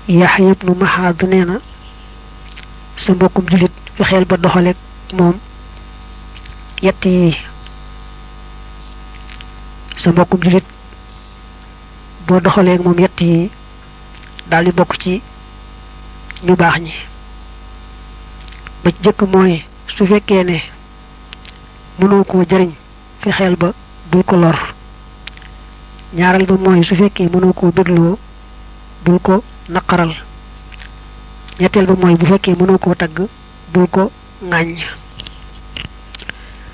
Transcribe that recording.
yaxya ibnu mahaad nee na sa mbokkum julit fexeel ba doxaleeg moom yett yi sa mbokkum julit boo doxaleeg moom yett yi daal di bokk ci ñu baax ñi ba ci jëkk mooy su fekkee ne mënoo koo jëriñ fexeel ba bul ko lor ñaareel ba mooy su fekkee mënoo koo bégloo bul ko naqaral ñetteel ba mooy bu fekkee mënoo koo tagg bul ko ŋàññ